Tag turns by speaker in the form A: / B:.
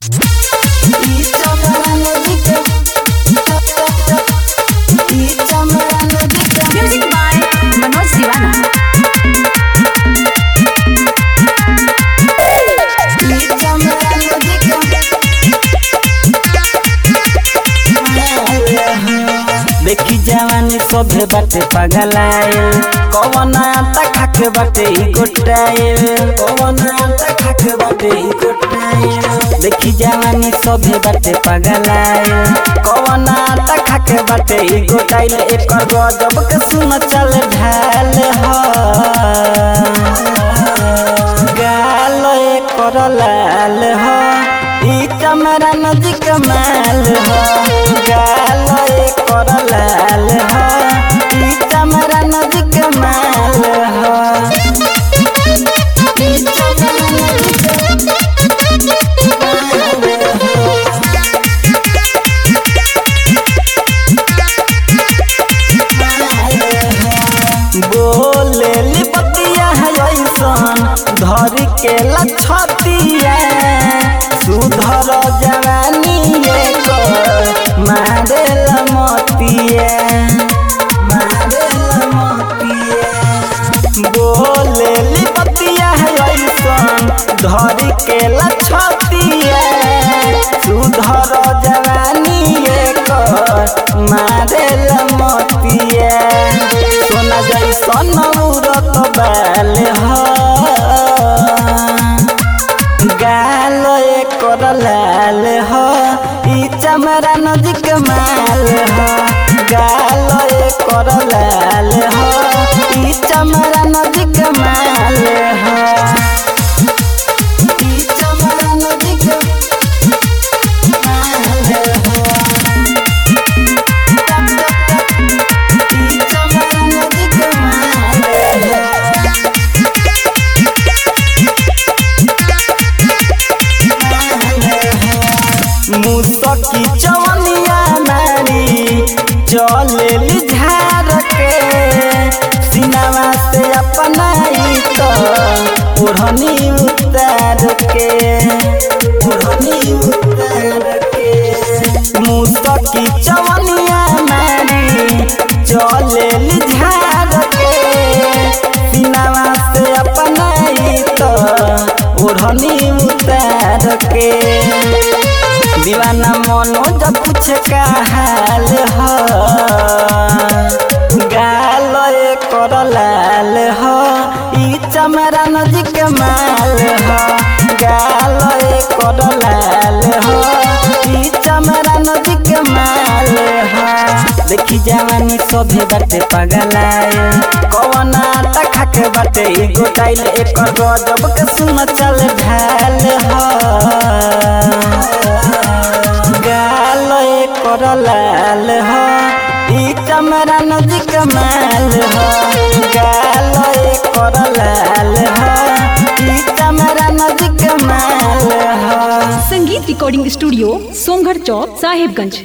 A: Music by Manoj Divana.
B: देखी जवानी सभे बाटे पगलायल कवन आटा खाके बाटे ई गोटायल कवन आटा खाके बाटे ई गोटायल देखी जवानी सभे बाटे पगलायल कवन आटा खाके बाटे ई गोटायल एकर गजब के सुन चल ढाल हो गाल एकर लाल हो ई चमरा नदी कमाल हो गाल एकर लाल हो ई चमरा नदी कमाल हो ई चमरा नदी बोले लिपतिया है ऐसन धर के लछतिया सुधर जवानी एकर मारे लमतिया मारे लमतिया बोले लिपतिया है ऐसन धर के लछतिया सुधर जवानी एकर मारे लमतिया सोना जैसन उड़त बाल हो गाल एकर लाल हो ई चमरा नदी माल हो गाल एकर लाल हो ई चमरा नदी माल हो ई चमरा नदी माल हो ई चमरा नदी माल हो मुसकी चवनिया नारी चले झार के सिनावा से अपनाई तो ओढ़नी उतार के ओढ़नी उतार के मुसकी चवनिया नारी चले झार के सिनावा से अपनाई तो ओढ़नी उतार के दीवाना मनोज पूछ का हाल हो गाल एकर लाल हो ई चमरा नदी के माल हो गाल एकर लाल हो ई चमरा नदी के माल हो देखी जवानी सभे बाटे पगलायल कवन आटा खाके बाटे ई गोटाइल एकर गजब के सुन चल ढाल हो गाल एकर लाल हो ई चमरा नदी कमाल हो गाल एकर लाल हो ई चमरा नदी कमाल हो
A: संगीत रिकॉर्डिंग स्टूडियो सोमगढ़ चौक साहिबगंज